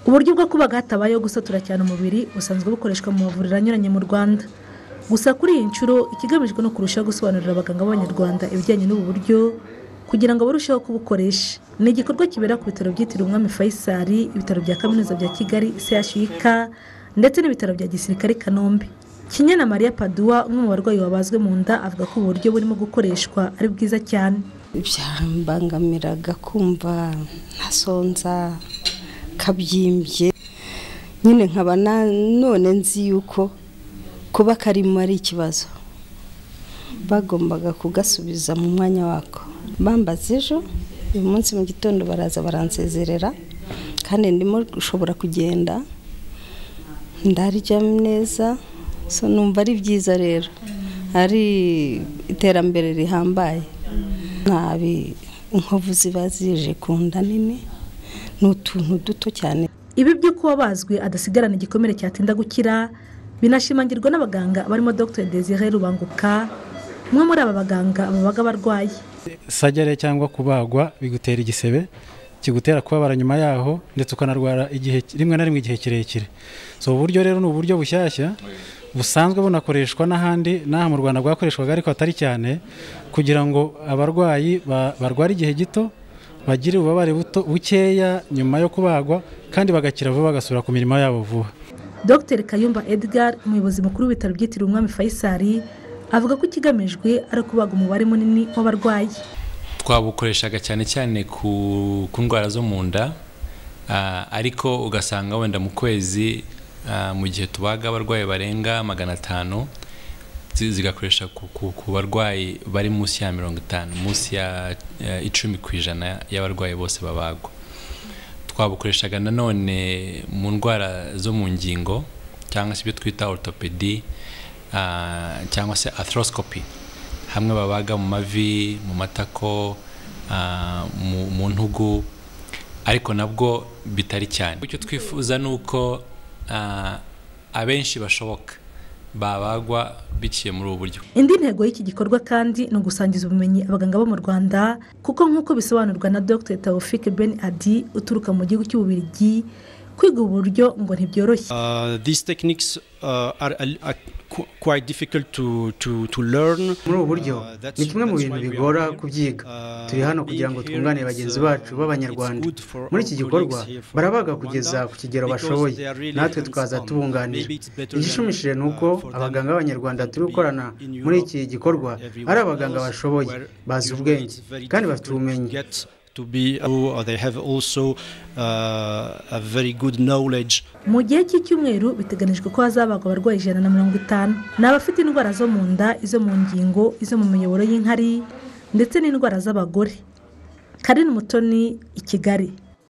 uburyo bwo kubaga hatabayeho gusatura cyane umubiri busanzwe bukoreshwa mu mavuriro anyuranye mu rwanda gusa kuri iyi nshuro ikigamijwe ni kurushaho gusobanurira abaganga b'abanyarwanda ibijyanye n'ubu buryo kugira ngo barusheho kubukoresha ni igikorwa kibera ku bitaro byitiriwe umwami faisal ibitaro bya kaminuza bya kigali chuk ndetse n'ibitaro bya gisirikare i kanombe kinyana mariya paduwa umwe mu barwayi babazwe mu nda avuga ko ubu buryo burimo gukoreshwa ari bwiza cyane byabangamiraga kumva ntasonza kabyimbye nyine nkaba none nzi yuko kuba karimo ari ikibazo bagombaga kugasubiza mu mwanya wako bambaza ejo uyu munsi mu gitondo baraza baransezerera kandi ndimo gushobora kugenda ndarya neza so numva ari byiza rero ari iterambere rihambaye ntabi inkovu ziba zije ku nda nini ni utuntu duto cyane ibi by'uko uwabazwe adasigarana igikomere cyatinda gukira binashimangirwa n'abaganga barimo dr desire rubanguka umwe muri aba baganga babaga abarwayi sajyare cyangwa kubagwa bigutera igisebe kigutera kubabara nyuma yaho ndetse ukanarwara igihe rimwe na rimwe igihe kirekire so ubu buryo rero ni uburyo bushyashya busanzwe bunakoreshwa n'ahandi n'aha mu rwanda bwakoreshwaga ariko atari cyane kugira ngo abarwayi barware igihe gito bagire ububabare buto bukeya nyuma yo kubagwa kandi bagakira vuba bagasubira ku mirimo yabo vuba dr kayumba edgar umuyobozi mukuru w'ibitaro byitiriwe umwami faisal avuga ko ikigamijwe ari ukubaga umubare munini w'abarwayi twabukoreshaga cyane cyane ku ku ndwara zo mu nda ariko ugasanga wenda mu kwezi mu gihe tubaga abarwayi barenga magana atanu zigakoresha ku barwayi bari munsi ya mirongo itanu munsi ya icumi ku ijana y'abarwayi bose babagwa twabukoreshaga nanone mu ndwara zo mu ngingo cyangwa se ibyo twita orutopedi cyangwa se arthroscopy hamwe babaga mu mavi mu matako mu ntugu ariko nabwo bitari cyane icyo twifuza ni uko abenshi bashoboka babagwa biciye muri ubu buryo indi ntego y'iki gikorwa kandi ni ugusangiza ubumenyi abaganga bo mu rwanda kuko nk'uko bisobanurwa na dr tawufike ben adi uturuka mu gihugu cy'ububirigi kwiga ubu buryo ngo ntibyoroshye muri ubu buryo ni kimwe mu bintu bigora kubyiga turi hano kugira ngo twunganire bagenzi bacu b'abanyarwanda muri iki gikorwa barabaga kugeza ku kigero bashoboye natwe tukaza tubunganira igishimishije ni uko abaganga b'abanyarwanda turi gukorana muri iki gikorwa ari abaganga bashoboye bazi ubwenge kandi bafite ubumenyi mu gihe cy'icyumweru biteganijwe ko hazabagwa abarwayi ijana na mirongo itanu ni abafite indwara zo mu nda izo mu ngingo izo mu miyoboro y'inkari ndetse n'indwara z'abagore karin mutoni i kigali